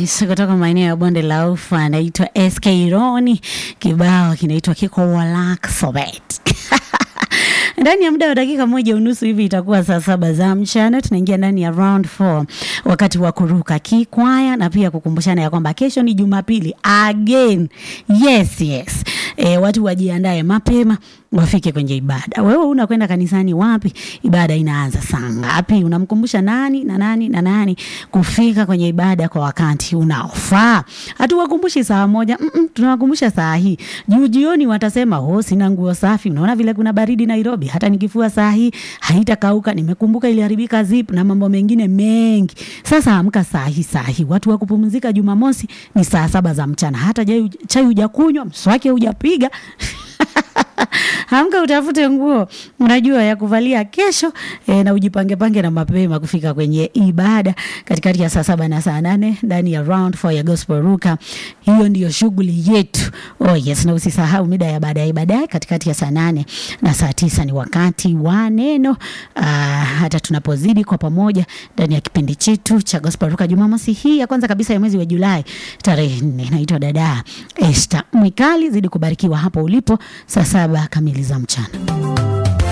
Nice kutoka maeneo ya bonde la ufa, anaitwa SK Roni, kibao kinaitwa kiko Walaxobet. ndani ya muda wa dakika moja unusu hivi itakuwa saa saba za mchana. Tunaingia ndani ya round 4 wakati wa kuruka kikwaya na pia kukumbushana ya kwamba kesho ni Jumapili again. Yes, yes. E, watu wajiandae mapema wafike kwenye ibada. Wewe unakwenda kanisani wapi? Ibada inaanza saa ngapi? Unamkumbusha nani na nani na nani kufika kwenye ibada kwa wakati unaofaa? Hatuwakumbushi saa moja, mm -mm, tunawakumbusha saa hii. Juu jioni watasema oh, sina nguo safi. Unaona vile kuna baridi Nairobi, hata nikifua saa hii haitakauka. Nimekumbuka iliharibika zip na mambo mengine mengi. Sasa amka saa hii, saa hii. Watu wa kupumzika Jumamosi ni saa saba za mchana, hata chai hujakunywa, mswaki hujapiga Amka utafute nguo unajua ya kuvalia kesho e, na ujipange pange na mapema kufika kwenye ibada katikati ya saa saba na saa nane ndani ya round 4 ya gospel ruka. Hiyo ndiyo shughuli yetu. Oh yes, na usisahau mida ya baadaye baadaye katikati ya saa nane na saa tisa ni wakati wa neno. Uh, hata tunapozidi kwa pamoja ndani ya kipindi chetu cha gospel ruka Jumamosi hii ya kwanza kabisa ya mwezi wa Julai tarehe nne. Naitwa dada Esther Mwikali, zidi kubarikiwa hapo ulipo saa saba kamili za mchana.